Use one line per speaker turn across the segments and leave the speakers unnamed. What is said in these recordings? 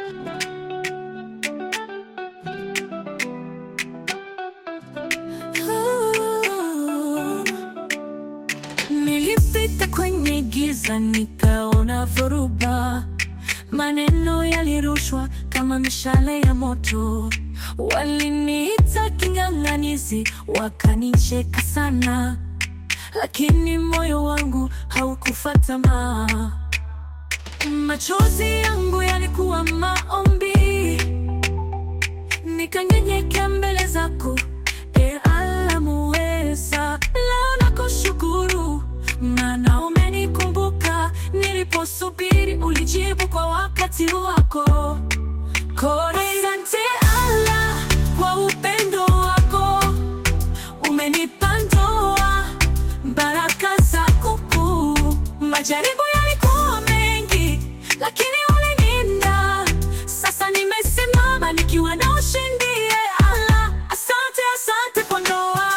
Nilipita kwenye giza nikaona dhoruba, maneno yalirushwa kama mishale ya moto. Waliniita king'ang'anizi, wakanicheka sana, lakini moyo wangu haukufa tamaa. Machozi yangu yalikuwa maombi, nikanyenyekea mbele zako, e Allah muweza. Leo nakushukuru, maana umenikumbuka. Niliposubiri ulijibu kwa wakati wako. Asante Allah kwa upendo wako, umenipa ndoa, baraka zako kuu. Majaribu yalikuwa mengi, lakini ulininda. Sasa nimesimama nikiwa na ushindi. Ee Allah, asante, asante kwa ndoa.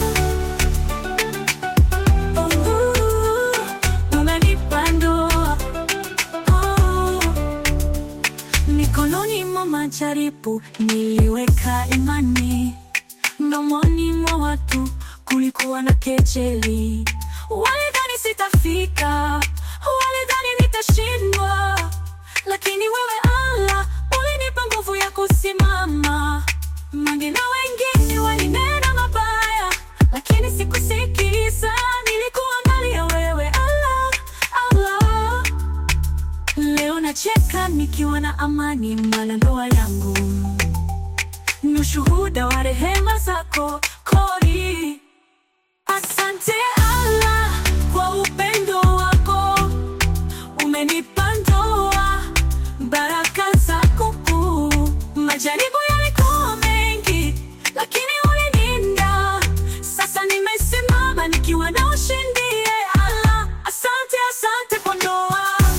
Oh, umenipa ndoa. Oh. Mikononi mwa majaribu niliweka imani, mdomoni mwa watu kulikuwa na kejeli. Walidhani sitafika, walidhani nitashindwa, lakini wewe Allah ulinipa nguvu ya kusimama. Mange na wengine walinena mabaya, lakini sikusikiza. Nilikuangalia wewe Allah, Allah. Leo nacheka nikiwa na amani, maana ndoa yangu ni ushuhuda wa rehema zako kori. Asante Allah kwa upendo wako, umenipa ndoa, baraka zako kuu. Majaribu yalikuwa mengi, lakini ulininda. Sasa nimesimama nikiwa na ushindi. Ee Allah, asante, asante kwa ndoa.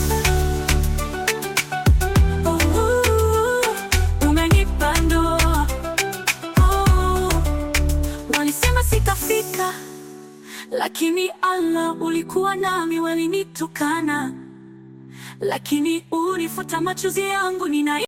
Oh, umenipa ndoa. Oh, walisema sitafika, lakini Allah ulikuwa nami. Walinitukana, lakini ulifuta machozi yangu. Nina